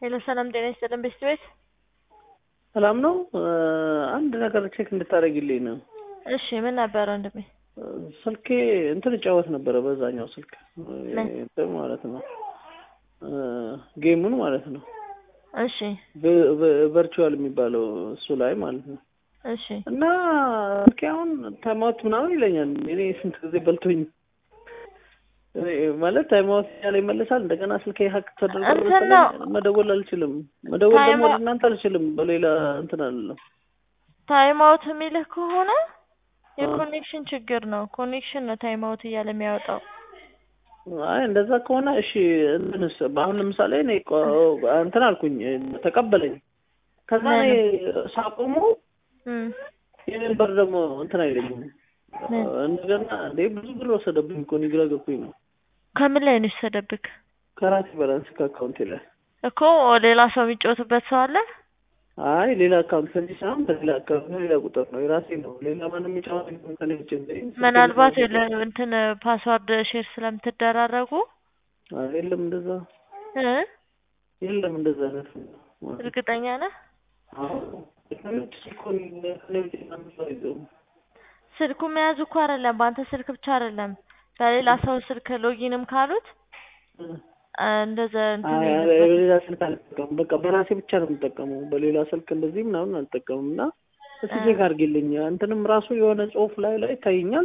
ሄሎ ሰላም ጤና ይስጥልን ቤስት ቤት ሰላም ነው። አንድ ነገር ቼክ እንድታደርግልኝ ነው። እሺ ምን ነበረ ወንድሜ? ስልኬ እንትን እጫወት ነበረ በዛኛው ስልክ እንትን ማለት ነው ጌሙን ማለት ነው እሺ ቨርቹዋል የሚባለው እሱ ላይ ማለት ነው። እሺ እና ስልኬ አሁን ታይማውት ምናምን ይለኛል። እኔ ስንት ጊዜ በልቶኝ ማለት ታይማውት ያለ ይመለሳል። እንደገና ስልኬ ሀክ ተደርጎ እንትን ነው። መደወል አልችልም። መደወል ደግሞ ታይማ- ወደ እናንተ አልችልም። በሌላ እንትን አለም ታይም አውት የሚልህ ከሆነ የኮኔክሽን ችግር ነው። ኮኔክሽን ነው ታይም አውት እያለ የሚያወጣው። አይ እንደዛ ከሆነ እሺ እንትንስ አሁን ለምሳሌ እኔ ቆ- እንትን አልኩኝ ተቀበለኝ። ከዛ እኔ ሳቆሙ እም፣ የኔን በር ደግሞ እንትን አይለኝም። ምን? እንደገና እንዴ ብዙ ብር ወሰደብኝ እኮ እኔ ግራ ገብቶኝ ነው። ከምን ላይ ነው የወሰደብክ? ከራሴ ባላንስ ከአካውንቴ ላይ እኮ ሌላ ሰው የሚጫወትበት ሰው አለ። አይ ሌላ አካውንት ከዚህ ሳይሆን ከሌላ አካውንት ሌላ ቁጥር ነው የራሴ ነው። ሌላ ማንም የሚጫወት የለም ከእኔ ውጭ እንጂ። ምናልባት የለ- እንትን ፓስዋርድ ሼር ስለምትደራረጉ አይ የለም እንደዛ እ የለም እንደዛ አይነት እርግጠኛ ነህ? አዎ ከእኔ ውጭ እኮ እኔ- ከእኔ ውጭ ማንም ሰው አይዘውም። ስልኩ መያዙ እኮ አይደለም፣ በአንተ ስልክ ብቻ አይደለም፣ በሌላ ሰው ስልክ ሎጊንም ካሉት አ፣ እንደዛ እንትን አይ ይልበት። በሌላ ስልክ አልጠቀሙም። በቃ በራሴ ብቻ ነው የምጠቀመው። በሌላ ስልክ እንደዚህ ምናምን አልጠቀሙም። እና እስኪ ቼክ አድርጊልኝ። እንትንም ራሱ የሆነ ጽሁፍ ላይ ላይ ይታየኛል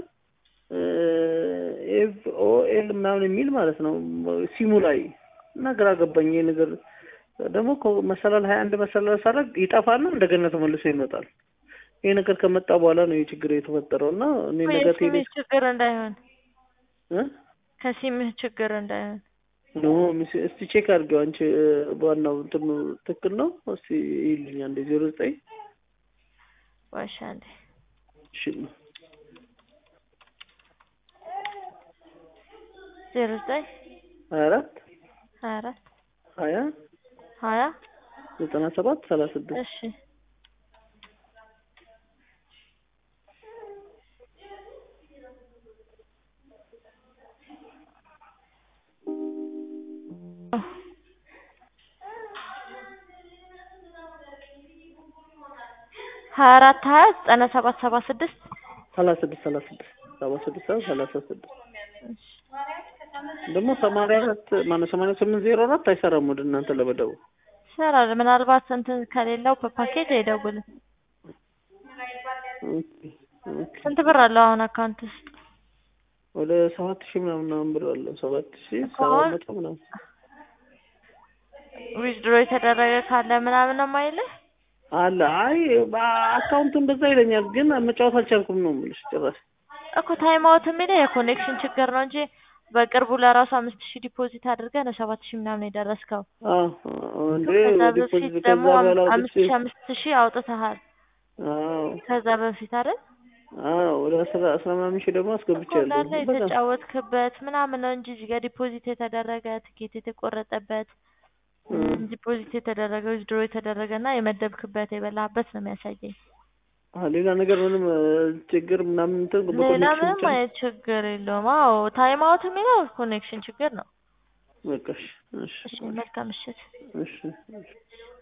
ኤፍ ኦ ኤል ምናምን የሚል ማለት ነው ሲሙ ላይ እና ግራ ገባኝ። ይሄ ነገር ደግሞ እኮ መሰላል ሀያ አንድ መሰላል ሳረግ ይጠፋና እንደገና ተመልሶ ይመጣል። ይሄ ነገር ከመጣ በኋላ ነው ይህ ችግር የተፈጠረው እና እኔ እኮ ነገ ቴሌ የሲምህ ችግር እንዳይሆን እ ከሲምህ ችግር እንዳይሆን ኖ ሚስ- እስቲ ቼክ አድርጊው አንቺ በዋናው እንትኑ ትክክል ነው። እስቲ ይልኝ አንዴ ዜሮ ዘጠኝ ዋሻ እንዴ እሺ ዜሮ ዘጠኝ ሀያ አራት ሀያ አራት ሀያ ሀያ ዘጠና ሰባት ሰላሳ ስድስት እሺ ሀያ አራት ሀያ ዘጠና ሰባት ሰባ ስድስት ሰላሳ ስድስት ሰላሳ ስድስት ሰባ ስድስት ሰባ ሰላሳ ስድስት ደግሞ ሰማንያ አራት ማነው ሰማንያ ስምንት ዜሮ አራት አይሰራም ወደ እናንተ ለመደወል ይሰራል። ምናልባት እንትን ከሌለው በፓኬጅ አይደውልም። ኦኬ፣ ኦኬ። ስንት ብር አለው አሁን አካውንት ውስጥ? ወደ ሰባት ሺህ ምናምን ምናምን ብር አለ ሰባት ሺህ እኮ ሰባት አሁን- መቶ ምናምን ዊዝድሮ የተደረገ ካለ ምናምን ነው የማይልህ? አለ አይ አካውንቱ እንደዛ ይለኛል ግን መጫወት አልቻልኩም ነው የምልሽ ጭራሽ እኮ ታይም አውት የሚለው የኮኔክሽን ችግር ነው እንጂ በቅርቡ ለራሱ አምስት ሺህ ዲፖዚት አድርገህ ነው ሰባት ሺህ ምናምን የደረስከው። አዎ እንዴ ከዛ ዲፖዚት በፊት ከዛ ደግሞ በኋላ አምስት አውጥቼ ሺህ አምስት ሺህ አውጥተሃል። አዎ ከዛ በፊት አይደል አዎ ወደ አስራ አስራ ምናምን ሺህ ደግሞ እኮ አስገብቻለሁ እንዳለ በቃ የተጫወትክበት ምናምን ነው እንጂ እዚህ ጋር ዲፖዚት የተደረገ ትኬት የተቆረጠበት እም። ዲፖዚት የተደረገ ዊዝድሮ የተደረገ እና የመደብክበት የበላህበት ነው የሚያሳየኝ። አዎ ሌላ ነገር ምንም እ፣ ችግር ምናምን እንትን ሌላ በኮኔክሽን ምንም ብቻ ነው። አይነት ችግር የለውም። አዎ ታይም አውት የሚለው ኮኔክሽን ችግር ነው። በቃ እሺ እሺ እሺ መልካም ምሽት። እሺ እሺ